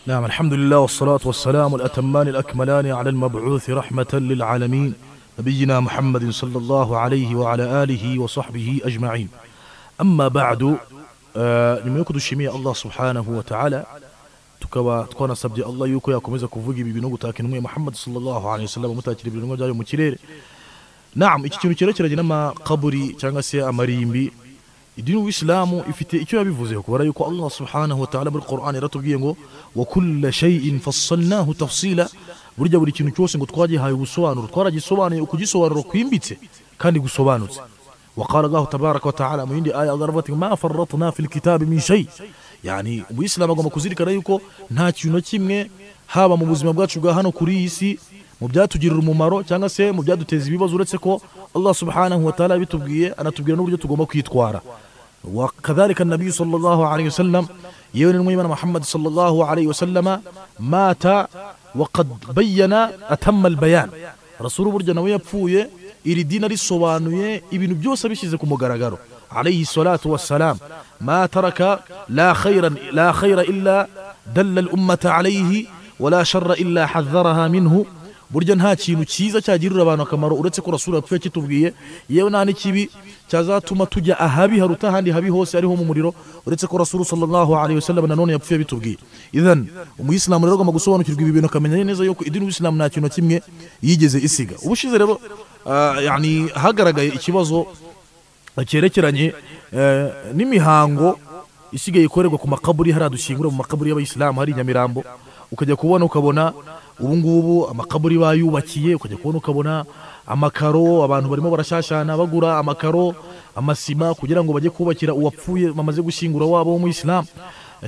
نعم الحمد لله والصلاة والسلام الأتمان الأكملان على المبعوث رحمة للعالمين نبينا محمد صلى الله عليه وعلى آله وصحبه أجمعين أما بعد آه, nimekuwa dushimia allah subhanahu wa taala tukaba twanasabye allah yuko yakomeza kuvuga ibi bintu gutaka intumwa ya muhammad sallallahu alaihi wasallam mutakira ibintu byayo mu kirere naam iki kintu cyerekeranye n'amakaburi cyangwa se amarimbi idini y'isilamu ifite icyo yabivuze kubera yuko allah subhanahu wa taala muri qur'an yaratubwiye ngo wa kulla shay'in fassalnahu tafsila burya buri kintu cyose ngo twagihaye ubusobanuro twaragisobanuye ukugisobanuro kwimbitse kandi gusobanutse وقال الله تبارك وتعالى mu yindi aya ضربت ما فرطنا في الكتاب من شيء yani umuyisilamu agomba kuzirikana yuko nta kintu na kimwe haba mu buzima bwacu bwa hano kuri iyi si mu byatugirira umumaro cyangwa se mu byaduteza ibibazo uretse ko allah subhanahu wa taala bitubwiye anatubwira n'uburyo tugomba kwitwara وكذلك النبي صلى الله عليه وسلم يون الميمن محمد صلى الله عليه وسلم مات وقد بين أتم البيان رسول برجا نوية بفوية iri dini risobanuye ibintu byose abishyize ku mugaragaro alayhi salatu wassalam ma taraka la khayra la khayra illa dalla al ummata alayhi wala sharra illa hadharaha minhu burya nta kintu cyiza cyagirira abantu akamaro uretse ko rasura yapfuye kitubwiye yewe nta n'ikibi cyazatuma tujya ahabi haruta ahandi habi hose ariho mu muriro uretse ko rasuru sallallahu alaihi wasallam nanone yapfuye bitubwiye idhan umuyisilamu rero agomba gusobanukirwa ibi bintu akamenya neza yuko idini y'isilamu nta kintu na kimwe yigeze isiga ubushize rero yani hagaragaye ikibazo cyerekeranye n'imihango isigaye ikorerwa ku makaburi hari adushyingura mu makaburi y'abayisilamu hari inyamirambo ukajya kubona ukabona ubu ngubu amakaburi bayubakiye ukajya kubona ukabona amakaro abantu barimo barashashana bagura amakaro amasima kugira ngo bajye kubakira uwapfuye bamaze gushyingura wabo w'umuyisilamu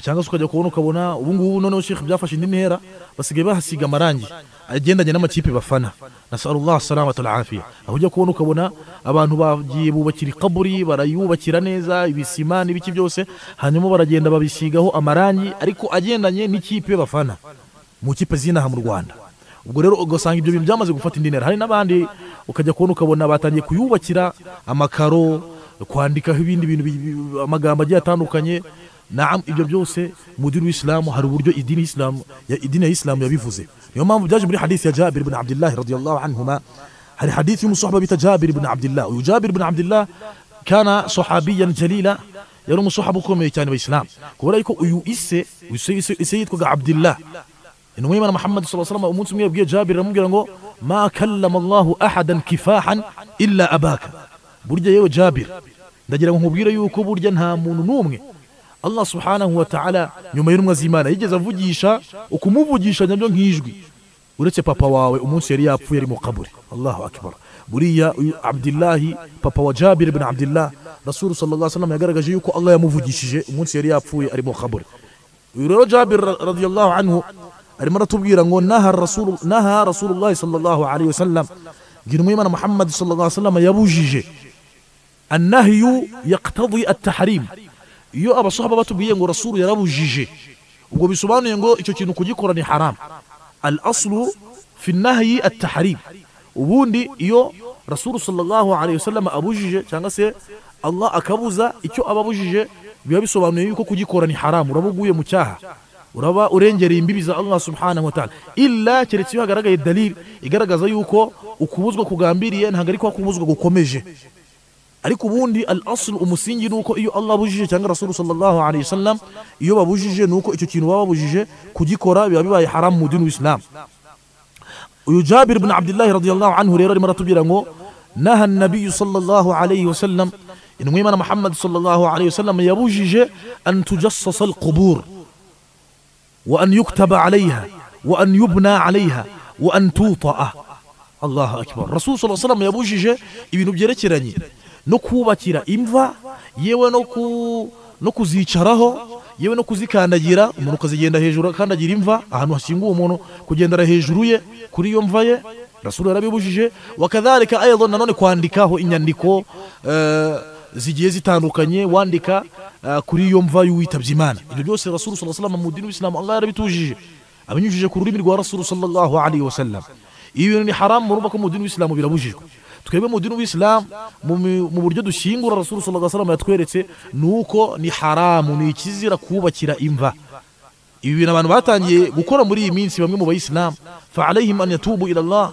cyangwa se ukajya kubona ukabona ubu ngubu noneho shekhe byafashe indi ntera basigaye bahasiga amarangi agendanye n'amakipe bafana nasalullah salamata alafiya aho ujya kubona ukabona abantu bagiye bubakira ikaburi barayubakira neza ibisima n'ibiki byose hanyuma baragenda babisigaho amarangi ariko agendanye n'ikipe bafana mu kipe z'inaha mu rwanda ubwo rero ugasanga ibyo bintu byamaze gufata indi ntera hari n'abandi ukajya kubona ukabona batangiye kuyubakira amakaro kwandikaho ibindi bintu amagambo agiye atandukanye naam ibyo byose mu dini w'isilamu hari uburyo idini y'isilamu idini ya isilamu yabivuze niyo mpamvu byaje muri hadisi ya jabir ibn abdillah radiyallahu anhuma hari hadisi y'umusohaba bita jabir ibn abdillah uyu jabir ibn abdillah kana sahabiyan jalila yari umusohaba ukomeye cyane wa isilamu kubera yuko uyu ise ise yitwaga abdillah intumwa y'imana muhammad saa salama umunsi umwe yabwiye jabir aramubwira ngo ma kallama allahu ahadan kifahan illa abaka burya yewe jabir ndagira ngo nkubwire yuko burya nta muntu n'umwe allah subhanahu wa ta'ala nyuma y'intumwa z'imana yigeze avugisha ukumuvugisha nabyo nk'ijwi uretse papa wawe umunsi yari yapfuye ari mu kaburi allahu akbar buriya uyu abdillahi papa wa jabir ibn abdillah rasulu sallallahu alaihi wasallam yagaragaje yuko allah yamuvugishije umunsi yari yapfuye ari mu kaburi uyu rero jabir radiyallahu anhu arimo aratubwira ngo naha rasulu naha rasulullah sallallahu alaihi wasallam ginumwe imana muhammad sallallahu alaihi wasallam yabujije annahyu yaqtadi at-tahrim iyo abasahaba batubwiye ngo rasulu yarabujije ubwo bisobanuye ngo icyo kintu kugikora ni haram al aslu fi nahyi at tahrim ubundi iyo rasulu sallallahu alaihi wasallam abujije cyangwa se Allah akabuza icyo ababujije biba bisobanuye yuko kugikora ni haram urabuguye mu cyaha uraba urengereye imbibi za Allah subhanahu wa ta'ala illa keretse iyo hagaragaye dalil igaragaza yuko ukubuzwa kugambiriye ntabwo ari kwa kubuzwa gukomeje ariko ubundi al asl umusingi nuko iyo Allah abujije cyangwa Rasul sallallahu alaihi wasallam iyo babujije nuko icyo kintu baba babujije kugikora biba bibaye haram mu dini w'Islam uyu Jabir ibn Abdullah radiyallahu anhu rero arimo aratubwira ngo naha an-nabiy sallallahu alaihi wasallam intumwa y'Imana Muhammad sallallahu alaihi wasallam yabujije an tujassasa al-qubur wa an yuktaba alaiha wa an yubna alaiha wa an tuta'a Allahu akbar Rasul sallallahu alaihi wasallam yabujije ibintu byerekeranye no kubakira imva yewe no ku no kuzicaraho yewe no kuzikandagira umuntu ukazigenda hejuru akandagira imva ahantu hashinguye umuntu kugendera hejuru ye kuri iyo mva ye rasulu yarabibujije wakadhalika ayadha nanone kwandikaho inyandiko uh, zigiye zitandukanye wandika uh, kuri iyo mva y'uwitabye imana ibyo byose rasulu sallallahu alaihi wasallam mu dini w'isilamu Allah yarabitujije abinyujije ku rurimi rwa rasulu sallallahu alaihi wasallam ibintu ni haramu murumva ko mu dini w'isilamu birabujijwe twebwe mu dini w'isilamu mu buryo dushyingura rasulu sallallahu alaihi wasallam yatweretse nuko ni haramu ni ikizira kubakira imva ibi bintu abantu batangiye gukora muri iyi minsi bamwe mu bayisilamu fa alayhim an yatubu ila Allah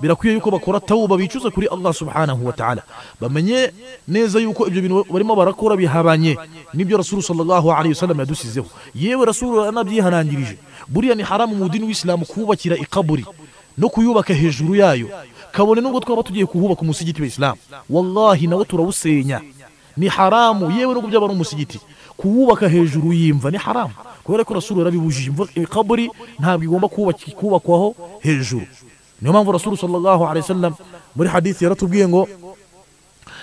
birakwiye yuko bakora tawuba bicuza kuri Allah subhanahu wa ta'ala bamenye neza yuko ibyo bintu barimo barakora bihabanye nibyo Rasul sallallahu alayhi wasallam yadusizeho yewe Rasul anabyihanangirije buriya ni haramu mu dini w'Islamu kubakira ikaburi no kuyubaka hejuru yayo kabone nubwo twaba tugiye kuhubaka umusigiti w'Islamu wallahi nawo turawusenya ni haramu yewe nubwo byaba ari umusigiti kuwubaka hejuru y'imva ni haramu kubera ko rasulu yarabibujije imva ikaburi ntabwo igomba kubaki- kubakwaho hejuru niyo mpamvu rasulu sallallahu alaihi wasallam muri hadithi yaratubwiye ngo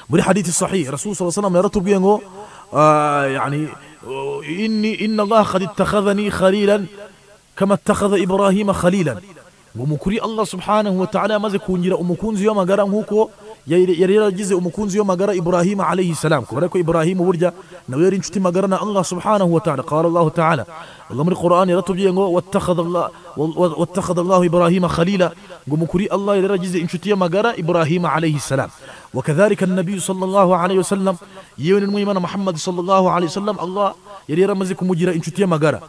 muri hadithi sahih rasulu sallallahu alaihi wasallam yaratubwiye ngo ah, yani oh, inni inna allah qad ittakhadhani khalilan kama ittakhadha ibrahima khalilan ngo mukuri allah subhanahu wa ta'ala yamaze kungira umukunzi w'amagara nk'uko yari yari yaragize umukunzi w'amagara ibrahima alayhi salam kubera ko ibrahima burya nawe yari inshuti magara na allah subhanahu wa ta'ala qala allah ta'ala allah muri qur'an yaratubwiye ngo wattakhadha allah wa- wattakhadha allah ibrahima khalila ngo mukuri allah yari yaragize inshuti y'amagara ibrahima alayhi salam وكذلك النبي صلى الله عليه وسلم yewe n'umwimana muhammad sallallahu alayhi wasallam allah yari yaramaze kumugira inshuti y'amagara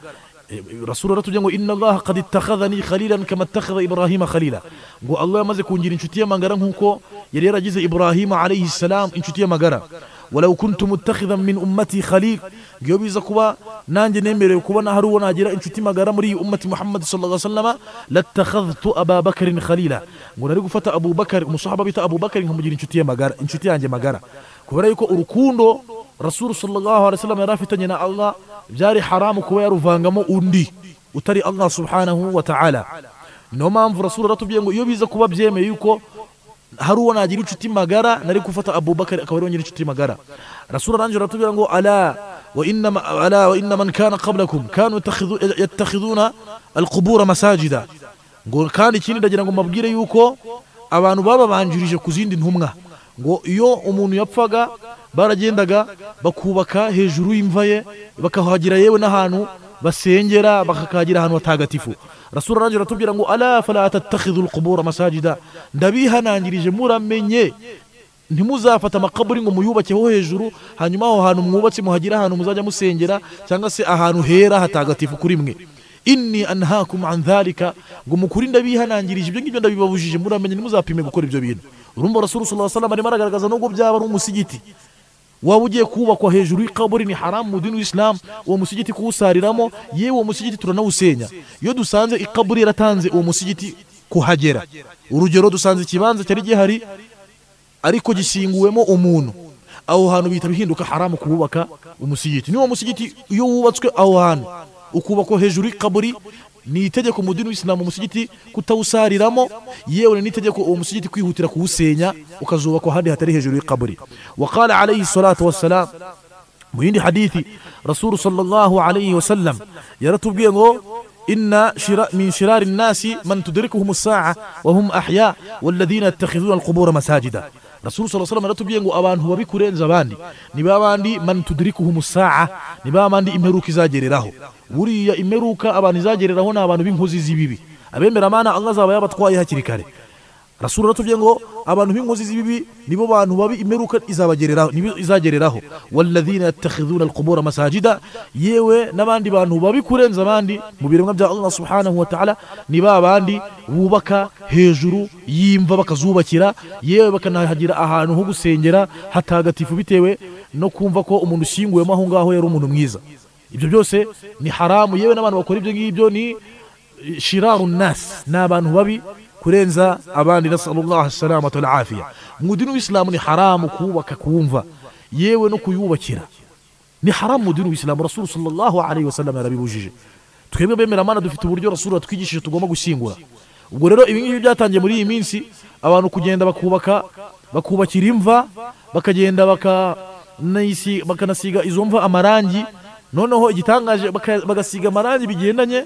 rasulu aratubwira ngo inna allaha qad ittakhadhani khalilan kama ittakhadha ibrahima khalila ngo allah yamaze kungira inshuti y'amagara nk'uko yari yaragize ibrahima alayhi salam inshuti y'amagara walau kuntu muttakhidhan min ummati khalil ngo iyo biza kuba nanjye nemerewe kubona hari uwo nagira inshuti magara muri iyi ummati muhammad sallallahu alaihi wasallam lattakhadhtu aba bakarin khalila ngo nari gufata abubakari umusahaba bita abubakari nkamugira inshuti ye magara inshuti yanjye magara kubera yuko urukundo rasulu sallallahu alaihi wasallam yari afitanye na allah byari haramu kuba yaruvangamo undi utari allah subhanahu wa ta'ala niyo mpamvu rasulu aratubwiye ngo iyo biza kuba byemeye yuko hari uwo nagira inshuti magara nari gufata abubakari akaba ariwe ngira inshuti magara rasulu arangije aratubwira ngo ala wa inna ala wa inna man kana qablakum kanu yattakhidhu- yattakhidhuna alqubura masajida ngo kandi ikindi ndagira ngo mbabwire yuko abantu bababanjirije ku zindi ntumwa ngo iyo umuntu yapfaga baragendaga bakubaka hejuru y'imva ye bakahagira yewe n'ahantu basengera bakakagira ahantu hatagatifu rasura arangije aratubwira ngo ala fala tattakhidhu alqubura masajida ndabihanangirije muramenye ntimuzafata amakaburi ngo muyubakeho hejuru hanyuma aho hantu mwubatse muhagire ahantu muzajya musengera cyangwa se ahantu hera hatagatifu kuri mwe inni anhakum an dhalika ngo mukuri ndabihanangirije ibyo ngibyo ndabibabujije muramenye ntimuzapime gukora ibyo bintu urumva rasulu sallallahu alaihi wasallam arimo aragaragaza nubwo byaba ari umusigiti waba ugiye kubakwa hejuru y'ikaburi ni haramu mu dini w'isilamu uwo musigiti kuwusariramo yewe uwo musigiti turanawusenya iyo dusanze ikaburi yaratanze uwo musigiti kuhagera urugero dusanze ikibanza cyari gihari ariko gisinguwemo umuntu aho hantu bihita bihinduka haramu kuwubaka umusigiti niwo musigiti iyo wubatswe aho hantu ukubakwa hejuru y'ikaburi ni itegeko mu dini w'isilamu umusigiti kutawusariramo yewe ni itegeko uwo musigiti kwihutira kuwusenya ukazubakwa ahandi hatari hejuru y'ikaburi waqala alayhi salatu wassalam mu yindi hadithi rasulu sallallahu alayhi wasallam yaratubwiye ngo inna shira, min shirari nnasi man tudrikuhum saa wahum ahya walladhina yattakhidhuna alqubura masajida rasulu saa salam yaratubwiye ngo abantu babi kurenza abandi ni ba bandi man tudrikuhum saa ni ba bandi imperuka izagereraho buriya imperuka abantu izagereraho ni abantu b'inkozi z'ibibi abemera amana allah azaba yabatwaye hakiri kare rasulu aratubwiye ngo abantu b'inkozi z'ibibi nibo bantu babi imeruka izabagereraho nibo izagereraho walladhina yattakhidhuna alqubura masajida yewe n'abandi bantu babi kurenza abandi mu biremwa bya allah subhanahu wa ta'ala ni ba bandi bubaka hejuru y'imva bakazubakira yewe bakanahagira ahantu ho gusengera hatagatifu bitewe no kumva ko umuntu ushyinguwemo aho ngaho yari umuntu mwiza ibyo byose ni haramu yewe n'abantu bakora ibyo ngibyo ni shiraru nas ni abantu babi kurenza abandi nasalullah salamatu walafiya mu dini w'isilamu ni haramu kuwubaka kuwumva yewe no kuyubakira ni haramu mu dini w'isilamu rasulu sallallahu alaihi wasallam yarabibujije twebwe bemera mana dufite uburyo rasulu atwigishije tugomba gushyingura ubwo rero ibi ngibi byatangiye muri iyi minsi abantu kugenda bakubaka bakubakira imva bakagenda bakanayisi- bakanasiga izo mva amarangi noneho igitangaje baka- bagasiga amarangi bigendanye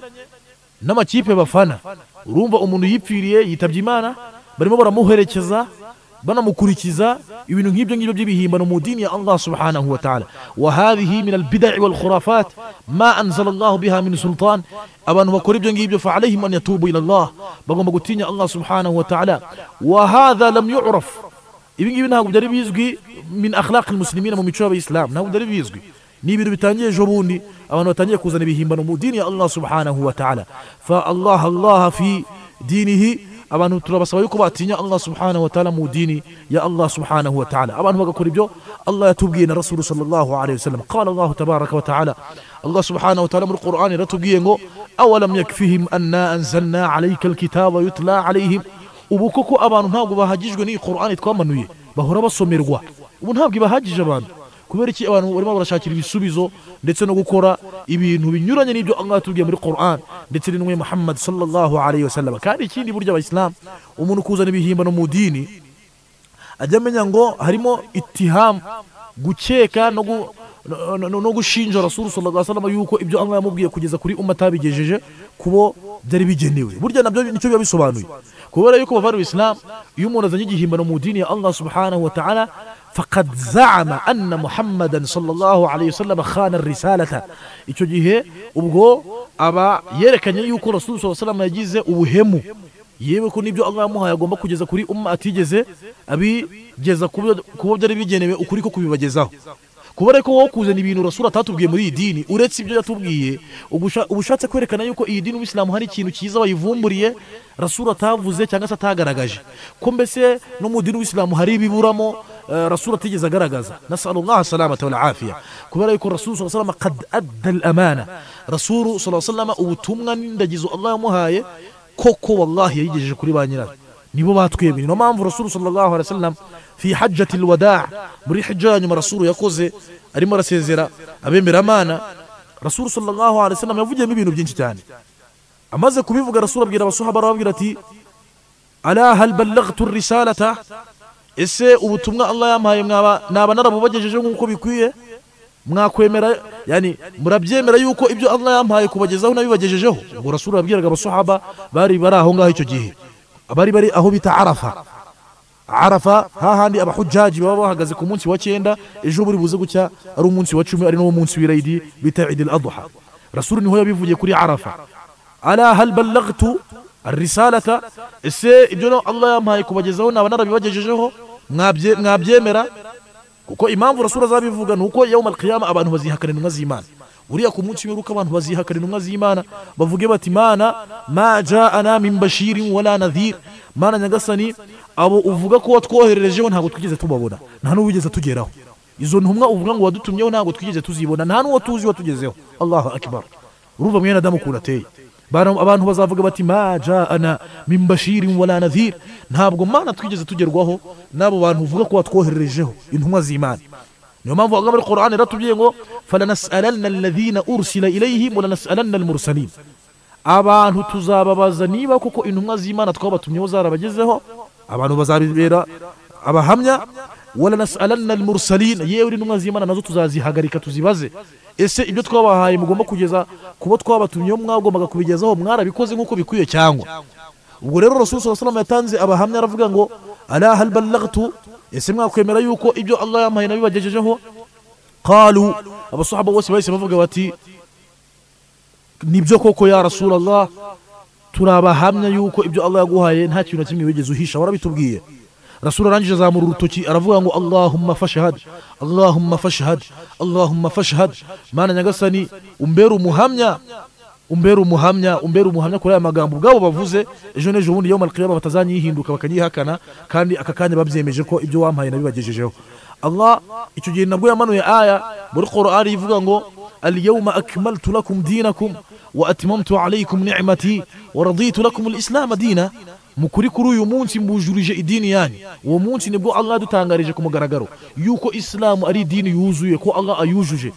n'amakipe bafana urumva umuntu yipfiriye yitabye imana barimo baramuherekeza banamukurikiza ibintu nk'ibyo ngibyo by'ibihimbano mu dini ya allah subhanahu wa ta'ala wa hadhihi min albidai walkhurafat ma anzala allahu biha min sultan abantu bakora ibyo ngibyo fa alayhim an yatubu ila allah bagomba gutinya allah subhanahu wa ta'ala wa hadha lam yu'raf ibi ngibi ntabwo byari bizwi min akhlaqi almuslimina mu mico y'abayisilamu ntabwo byari bizwi ni ibintu bitangiye ejo bundi abantu batangiye kuzana ibihimbano mu dini ya allah subhanahu wa ta'ala fa allah allah fi dinihi abantu turabasaba yuko batinya allah subhanahu wa ta'ala mu dini ya allah subhanahu wa ta'ala abantu bagakora ibyo allah yatubwiye na rasulu sallallahu alayhi wasallam qala allah tabaraka wa ta'ala allah subhanahu wa ta'ala muri qur'ani yaratubwiye ngo awalam yakfihim anna anzalna alayka alkitaba yutla alayhim ubu koko abantu ntabwo bahagijwe n'iyi qur'ani twamanuye bahora basomerwa ubu ntabwo ibahagije abantu kubera iki abantu barimo barashakira ibisubizo ndetse no gukora ibintu binyuranye n'ibyo Allah yatubwiye muri Qur'an ndetse n'intumwa Muhammad sallallahu alayhi wasallam kandi ikindi buryo abayisilamu umuntu kuzana ibihimbano mu dini ajya amenya ngo harimo itiham gukeka no gu no- no- no gushinja rasulu sallallahu alaihi wasallam yuko ibyo Allah yamubwiye kugeza kuri umma atabigejeje kubo byari bigenewe burya nabyo nicyo biba bisobanuye kubera yuko bavara islam iyo umuntu azanye igihimbano mu dini ya Allah subhanahu wa ta'ala faqad za'ama anna muhammadan sallallahu alaihi wasallam khana risalata icyo gihe ubwo aba yerekanye yuko rasulu sallallahu alaihi wasallam yagize ubuhemu yewe ko nibyo Allah yamuhaye agomba kugeza kuri umma atigeze abigeza ku byo- ku bo byari bigenewe ukuri ko kubibagezaho kuba ariko wowe kuzana ibintu rasura atatubwiye muri iyi dini uretse ibyo yatubwiye uba usha- uba ushatse kwerekana yuko iyi dini umuyisilamu hari ikintu cyiza wayivumburiye rasura atavuze cyangwa se atagaragaje ko mbese no mu dini w'isilamu hari ibiburamo eh, rasura atigeze agaragaza nasalullaha salamata wal afiya kubera yuko rasulu sallallahu alaihi wasallam qad adda al amana rasulu sallallahu alaihi wasallam ubutumwa n'indagizo Allah yamuhaye koko wallahi yayigejeje kuri ba nyirayo nibo batwemeye niyo mpamvu rasulu sallallahu alaihi wasallam fi hajjati alwada muri hijja ya nyuma rasulu yakoze arimo arasezera abemeramana rasulu sallallahu alaihi wasallam yavugiyemo ibintu byinshi cyane amaze kubivuga rasulu abwira abasuhaba arababwira ati ala hal ballaghtu risalata ese ubutumwa allah yampaye mwaba naba narabubagejeje nk'uko bikwiye mwakwemera yani murabyemera yuko ibyo allah yampaye kubagezaho nabibagejejeho ubwo rasulu yabwiraga abasuhaba bari bari aho ngaho icyo gihe bari bari aho bita arafa arafa hahandi abahujjaji baba bahagaze ku munsi wa cyenda ejo buri buze gucya ari umunsi wa cumi ari n'uwo munsi w'irayidi bita idil adha rasulu niho yabivugiye kuri arafa ala hal ballagtu arisalata ese ibyo no allah yampaye kubagezaho naba narabibagejejeho mwabye- mwabyemera kuko impamvu rasura azabivuga ni uko yawmal qiyama abantu bazihakana intumwa z'imana uriya ku munsi w'imperuka abantu bazihakana intumwa z'imana bavuge bati mana ma jaana min bashirin wala nadhir mana nyagasani abo uvuga ko watwohererejeho ntabwo twigeze tubabona nta n'uwigeze tugeraho izo ntumwa uvuga ngo wadutumyeho ntabwo twigeze tuzibona nta n'uwo tuzi watugezeho allahu akbar urumva mwene adamu ukuntu ateye Bano- abantu bazavuga bati ma jaana min bashirin wala nadhir ntabwo mana twigeze tugerwaho n'abo bantu uvuga ko watwohererejeho intumwa z'imana niyo mpamvu agamba muri qur'ani ratubwiye ngo falanasalanna alladhina ursila ilayhim walanasalanna almursalin abantu tuzababaza niba koko intumwa z'imana twabatumyeho zarabagezeho abantu bazabibera abahamya walanasalanna almursalin yewe intumwa z'imana nazo tuzazihagarika tuzibaze ese ibyo twabahaye mugomba kugeza ku bo twabatumyeho mwagombaga kubigezaho mwarabikoze nk'uko bikwiye cyangwa ubwo rero rasulu saa salama yatanze abahamya aravuga ngo ala hal ballagtu ese mwakwemera yuko ibyo allah yampaye nabibagejejeho qalu abasahaba bose bahise bavuga bati nibyo koko ya rasulallah turabahamya yuko ibyo allah yaguhaye nta kintu na kimwe wigeze uhisha warabitubwiye rasulu arangije azamura urutoki aravuga ngo allahumma fashhad allahumma fashhad allahumma fashhad mana nyagasani umbere umuhamya umbere umuhamya umbere umuhamya kuri aya magambo ubwabo bavuze ejo n'ejo bundi yawmal qiyama batazanyihinduka bakanyihakana kandi aka kanya babyemeje ko ibyo wampaye nabibagejejeho allah icyo gihe nabwo yamanuye aya muri qur'ani ivuga ngo اليوم أكملت لكم دينكم وأتممت عليكم نعمتي ورضيت لكم الإسلام دينا mukuri kuri uyu munsi mbujurije idini yanyu uwo munsi nibwo allah yadutangarije ku mugaragaro yuko isilamu ari idini yuzuye ko allah ayujuje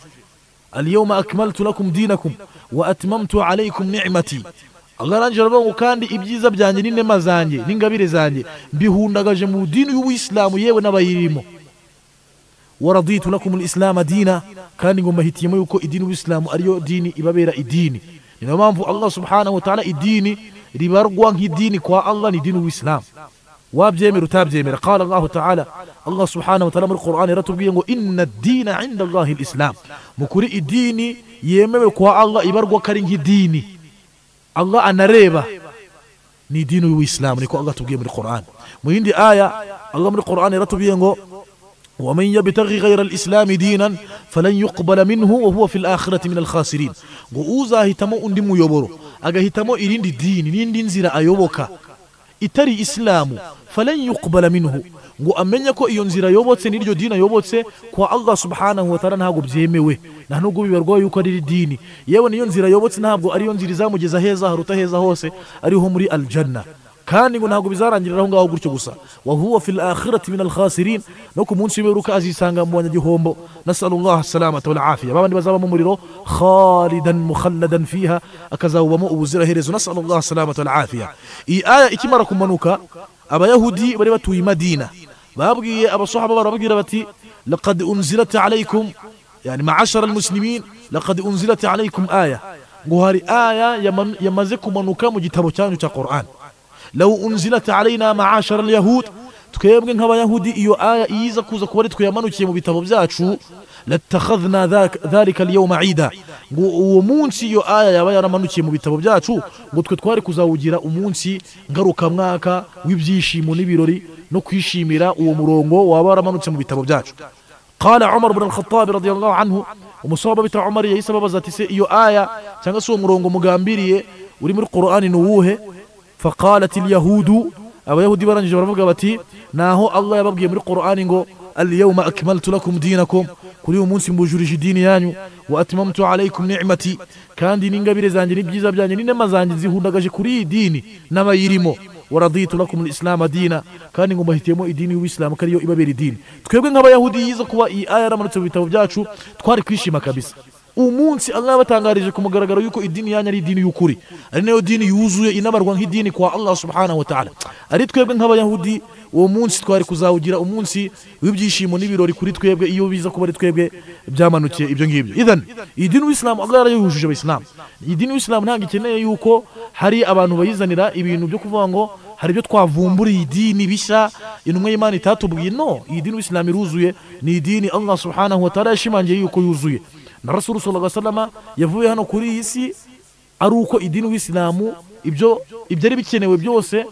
aliyoma akmaltu lakum dinakum wa atmamtu alaykum ni'mati allah arangije aravuga ngo kandi ibyiza byanjye n'inema zanjye n'ingabire zanjye mbihundagaje mu dini y'ubuyisilamu yewe n'abayirimo waraditu lakum lislama dina kandi ngo mbahitiyemo yuko idini w'isilamu ariyo dini ibabera idini ni nayo mpamvu allah subhanahu wa ta'ala idini ribarwa nk'idini kwa allah ni idini w'isilamu wabyemera utabyemera qala allahu taala allah subhanahu wa ta'ala muri qur'ani yaratubwiye ngo inna dina inda allahi lislam mukuri idini yemewe kwa allah ibarwa ko ari nk'idini allah anareba ni idini y'uwisilamu niko allah tubwiye muri qur'ani mu yindi aya allah muri qur'ani yaratubwiye ngo ومن يبتغي غير الإسلام دينا فلن يقبل منه وهو في الآخرة من الخاسرين غوزا هتمو ndi muyoboro agahitamo irindi dini n'indi nzira ayoboka itari isilamu falan yuqbala minhu ngo amenye ko iyo nzira ayobotse n'iryo dini ayobotse kwa allah subhanahu wa ta'ala ntabwo byemewe nta nubwo bibarwaye yuko ari dini yewe niyo nzira ayobotse ntabwo ariyo nzira izamugeza heza haruta heza hose ariho muri aljanna kandi ngo ntabwo bizarangirira aho ngaho gutyo gusa wahuwa fil akhirati min alkhasirin no ku munsi w'imperuka azisanga mu banyagihombo nasalullah salamata wal afiya babandi bazaba mu muriro khalidan mukhalladan fiha akazawubamo ubuziraherezo nasalullah salamata wal afiya iyi aya ikimara kumanuka abayahudi bari batuye i madina babwiye abasahaba barababwira bati laqad unzilat alaykum yani ma'ashara almuslimin laqad unzilat alaykum aya ngo hari aya yaman- yamaze kumanuka mu gitabo cyanyu cya qur'an law unzilat alaina ma'ashara alyahud twebwe nk'abayahudi iyo aya iyiza kuza kuba ari twe yamanukiye mu bitabo byacu latakhadhna dhak- dhalika alyawma ida ngo uwo munsi iyo aya yaba yaramanukiye mu bitabo byacu ngo twe twari kuzawugira umunsi ngarukamwaka w'ibyishimo n'ibirori no kwishimira uwo murongo waba waramanutse mu bitabo byacu قال عمر بن الخطاب رضي الله عنه umusaba bita umar yahise ababaza ati se iyo aya cyangwa se uwo murongo mugambiriye uri muri qur'ani ni uwuhe faqalat alyahudu abayahudi barangije baravuga bati naho allah yababwiye muri qur'ani ngo alyawma akmaltu lakum dinakum kuri uyu munsi mbujurije idini yanyu wa atmamtu alaykum ni'mati kandi n'ingabire zanjye n'ibyiza byanjye n'inema zanjye zihundagaje kuri iyi dini n'abayirimo waraditu lakum alislamu dina kandi ngo mbahitiyemo idini y'ubisilamu ko ariyo ibabera idini twebwe nk'abayahudi yiza kuba iyi aya yaramanutse mu bitabo byacu twari kwishima kabisa umunsi allah yabatangarije ku mugaragaro yuko idini yanyu ari idini y'ukuri ari nayo dini yuzuye inabarwa nk'idini kwa allah subhanahu wa ta'ala ari twebwe nk'abayahudi uwo munsi twari kuzawugira umunsi w'ibyishimo n'ibirori kuri twebwe iyo biza kuba ari twebwe byamanukiye ibyo ngibyo idhan idini w'isilamu allah yarayujuje abayisilamu idini w'isilamu ntabwo ikeneye yuko hari abantu bayizanira ibintu byo kuvuga ngo hari ibyo twavumburiye idini bishya intumwa y'imana itatubwiye no iyi dini w'isilamu iruzuye ni idini allah subhanahu wa ta'ala yashimangiye yuko yuzuye na rasulu sallallahu alaihi wasallam yavuye hano kuri iyi si ari uko idini w'isilamu ibyo ibyari bikenewe byose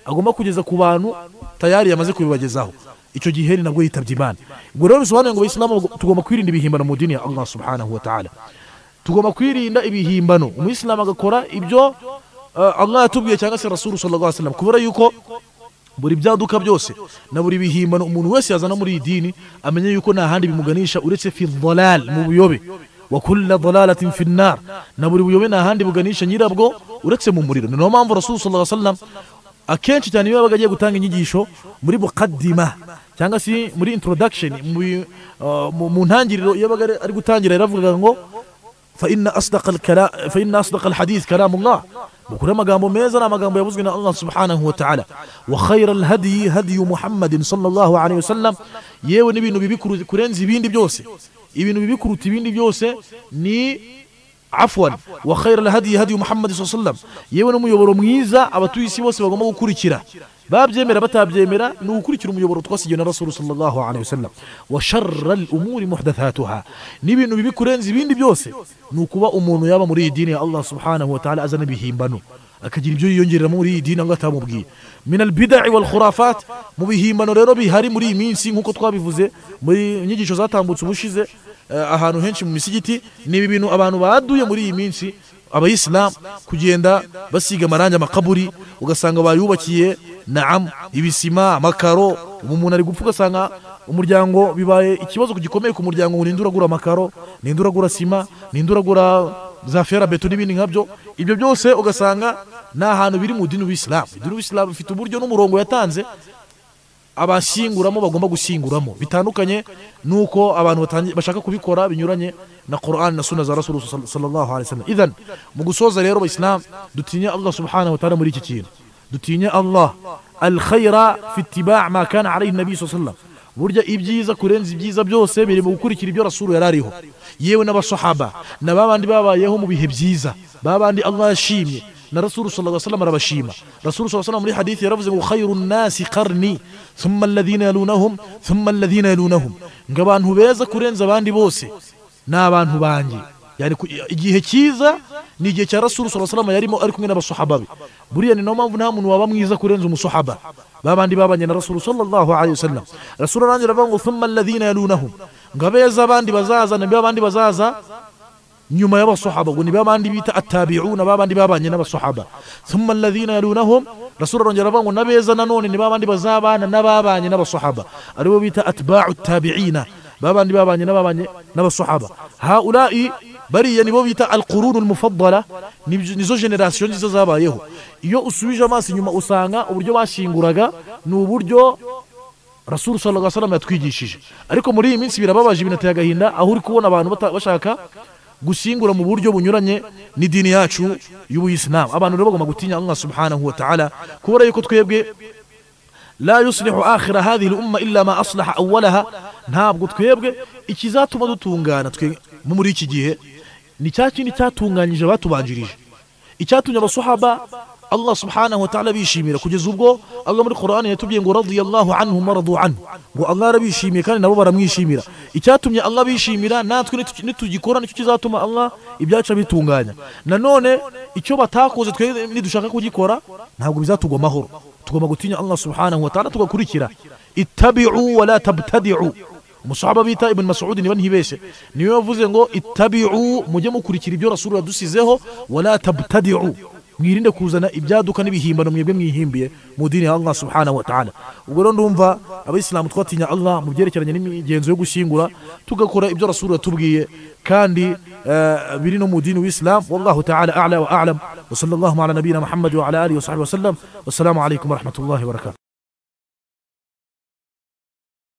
agomba kugeza ku bantu tayari yamaze kubibagezaho icyo gihe ni nabwo yitabye imana ubwo rero bisobanuye ngo abayisilamu tugomba kwirinda ibihimbano mu dini ya allah subhanahu wa ta'ala tugomba kwirinda ibihimbano umuyisilamu agakora ibyo uh, allah yatubwiye cyangwa se rasulu sallallahu alaihi wasallam kubera yuko buri byaduka byose na buri bihimbano umuntu wese yazana muri iyi dini amenye yuko nta handi bimuganisha uretse fi dhalal mu buyobe wa kulla dalalatin fi nnar na buri buyobe nta handi buganisha nyirabwo uretse mu muriro ni nayo mpamvu rasulu sallallahu alaihi wasallam akenshi cyane iyo yabaga agiye gutanga inyigisho muri mukaddima cyangwa se muri introduction mu bi- uh, mu- mu ntangiriro iyo yabaga ari- ari gutangira yaravugaga ngo فإن أصدق الكلام فإن أصدق الحديث كلام الله بكل ما قاموا ميزنا ما قاموا يبزقنا الله سبحانه وتعالى وخير الهدي هدي محمد صلى الله عليه وسلم يو نبي نبي بكرو كرنزي بين بيوسي ibintu bibikuruta ibindi byose ni afwan wa khayra alhadi hadi muhammad sallallahu alaihi wasallam yewe n'umuyoboro mwiza abatuye isi bose bagomba gukurikira babyemera batabyemera ni ugukurikira umuyoboro twasigiwe na rasulu sallallahu alaihi wasallam wa sharra al-umuri muhdathatuha n'ibintu bibi kurenza ibindi byose ni ukuba umuntu yaba muri iyi dini ya allah subhanahu wa ta'ala azana ibihimbano akagira ibyo yiyongereramo muri iyi dini allah atamubwiye min albida'i wal khurafat mu bihimbano rero bihari muri iyi minsi nk'uko twabivuze muri inyigisho zatambutse ubushize eh, ahantu henshi mu misigiti ni ibi bintu abantu baduye muri iyi minsi abayisilamu kugenda basiga amarangi amakaburi ugasanga bayubakiye naam ibisima amakaro ubu umuntu ari gupfa ugasanga umuryango bibaye ikibazo gikomeye ku muryango ngo ninde uragura amakaro ninde uragura sima ninde uragura za ferabeto n'ibindi nkabyo ibyo byose ugasanga ni ahantu biri mu dini w'isilamu idini w'isilamu ifite uburyo n'umurongo yatanze abashyinguramo bagomba gushyinguramo bitandukanye nuko abantu batangi- bashaka kubikora binyuranye na Qur'an na sunna za Rasul sallallahu alaihi wasallam idhan mu gusoza rero abayisilamu dutinye Allah subhanahu wa ta'ala muri iki kintu dutinye Allah al-khayra fi ittiba' ma kana alayhi nabi sallallahu alaihi wasallam burya ibyiza kurenza ibyiza byose biri mu gukurikira ibyo rasulu yari ariho yewe n'abasahaba na babandi babayeho mu bihe byiza babandi Allah yashimye na rasulu sallallahu alaihi wasallam arabashima rasulu sallallahu alaihi wasallam muri hadithi yaravuze ngo khayrun nasi qarni thumma alladhina yalunahum thumma alladhina yalunahum ngo abantu beza kurenza abandi bose ni abantu banjye yani ku- igihe cyiza ni igihe cya rasulu sallallahu alaihi wasallam yarimo ari kumwe n'abasahaba be buriya ni nayo mpamvu nta muntu waba mwiza kurenza umusahaba babandi babanye na rasulu sallallahu alaihi wasallam rasulu arangije avuga ngo thumma alladhina yalunahum ngo abeza abandi bazaza nabi abandi bazaza nyuma y'abasahaba ngo ni babandi bita atabi'una babandi babanye n'abasahaba thumma alladhina yalunahum rasulu arongera avuga ngo nabeza nanone ni babandi bazabana n'ababanye n'abasahaba aribo bita atba'u tabi'ina babandi babanye n'ababanye n'abasahaba haula'i bariya nibo bita alqurunu almufaddala nibyo- nizo generasiyo nziza zabayeho iyo usubije amaso inyuma usanga uburyo bashinguraga ni uburyo rasulu sallallahu alaihi wasallam yatwigishije ariko muri iyi minsi birababaje binateye agahinda aho uri kubona abantu bata- bashaka gushyingura mu buryo bunyuranye n'idini yacu y'ubuyisilamu abantu rero bagomba gutinya allah subhanahu wa ta'ala kubera yuko twebwe la yuslihu akhira hadhihi al-umma illa ma aslaha awwalaha ntabwo twebwe ikizatuma dutungana twe mu muri iki gihe ni cya kindi cyatunganyije abatubanjirije icyatumye abasuhaba Allah subhanahu wa ta'ala bishimira kugeza ubwo Allah muri Qur'an yatubwiye ngo radiyallahu anhum wa radu anhu ngo Allah arabishimiye kandi nabo baramwishimira icyatumye Allah bishimira natwe nitu- nitugikora nicyo kizatuma Allah ibyacu bitunganya nanone icyo batakoze twe nidushaka kugikora ntabwo bizatugomahoro tugomba gutinya Allah subhanahu wa ta'ala tugakurikira ittabi'u wa la tabtadi'u umusahaba bita ibn masudi niba ntibeshye niwe wavuze ngo itabi'u mujye mukurikira ibyo rasulu yadusizeho wala tabtadi'u mwirinde kuzana ibyaduka n'ibihimbano mwebwe mwihimbiye mu dini ya allah subhanahu wa ta'ala ubwo rero ndumva abayisilamu twatinya allah mu byerekeranye n'imigenzo yo gushyingura tugakora ibyo rasulu yatubwiye kandi eh, biri no mu dini w'isilamu wallahu ta'ala a'la wa a'lam wa sallallahu ala nabiyina muhammad wa ala alihi wa sahbihi wa sallam wassalamu alaikum wa rahmatullahi wa barakatuh